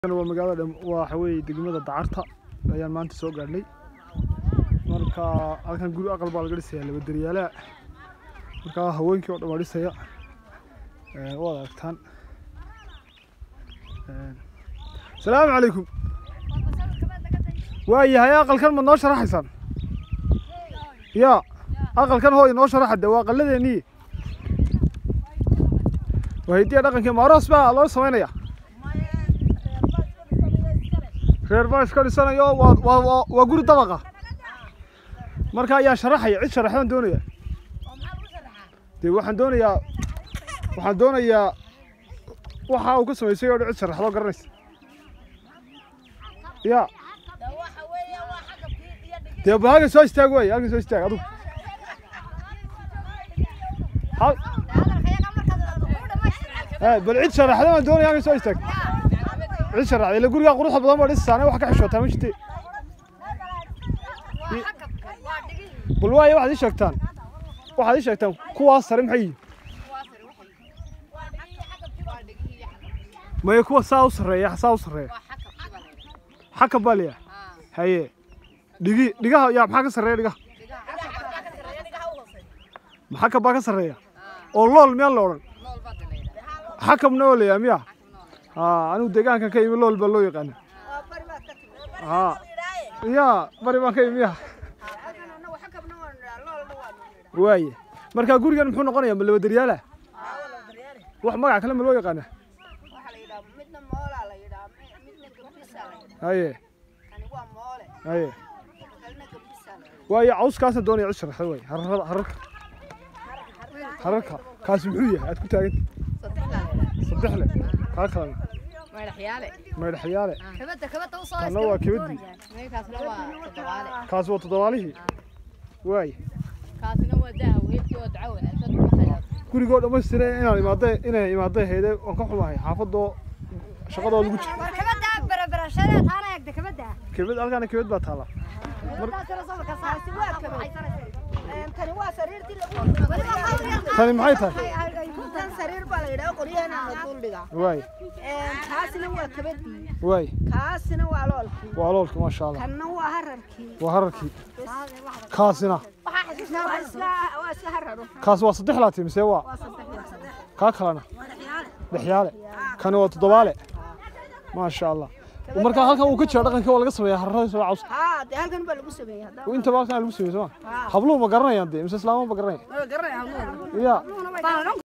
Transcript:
waa magaalada waxa weeye degmada dacarta ayaan maanta soo gaadhnay marka halkan guri aqal baa laga dhisayaa laba daryaalaha marka haweenkii oo dhan waa dhisaya Ee, waad aragtaan Ee, salaamu calaykum waayahay aqalkan ma noo sharaxaysaan ya aqalkan hooy noo sharaxa de waa aqaladeennii waa hidiya dhaqankii maaroos baa loo samaynaya reer baa iska dhisanayo waa waa waa waa guri dabaqa marka ayaa sharaxaya cid sharaxdaan doonaya dee waxaan doonayaa waxaan doonayaa waxa uu ka samaysay oo dhan cid sharaxdoo garanaysa ya dee ba halkan soo istaag wey halkan soo istaag adigu hal ee bal cid sharaxda baan doonaya halkan soo istaag cid sharaxda ila gurigaa quruxda badan baa dhisasaane wax ka xishootaa ma jirte bal waayo waxaad ii sheegtaan waxaad ii sheegtaan kuwaas sare maxay yihiin maya kuwa saa u sarreeya saa u sarreeya xaka baa leeyahay haye dhigi dhigaha yaa maxaa ka sarreeya dhigaha maxaka baa ka sarreeya oo lool miyaan la odhan xakabna oo leeyahay miya haa anigu deegaankan ka imi lool baa loo yaqaana haa ya bari baan ka imi miya waaye marka gurigan muxuu noqonayaa ma laba daryaala wax magac kale ma loo yaqaana haye haye waayo cawskaasa doonaya cid sharaxda waay hararada hararka hararka kaasi muxuu yahay aad ku taaganta saddex le kaa kalena maydhaxyaale kana waa kebadii kaasi waa toddobaalihii waaye gurigoo dhammaystira inaan imaada inay imaada hayde waan ka xumahay xaafadoo shaqadoo lagu jiro kebad halkaana kebad baa taala tani maxay tahay tan sariir baa la yidhaha qoryahan la duldhiga waay kaasina waa kabadii waay kaasina waa loolkii waa loolka maasha allah kanna waa hararkii waa hararkii kaasina waa iska waa iska hararo kaasi waa saddex laati mise waa kaa kalena dhexyaale kani waa toddobaale maasha allah marka halkan uu ka jira dhaqanka waa laga sameeyaa hararada soo cawska haa dee halkan baa lagu sameeyey haddaba intaba halkan lagu sameeyo soo ma habluhu ma garanayaan dee mise islaamuhu ma garanayaan ma garanaya ya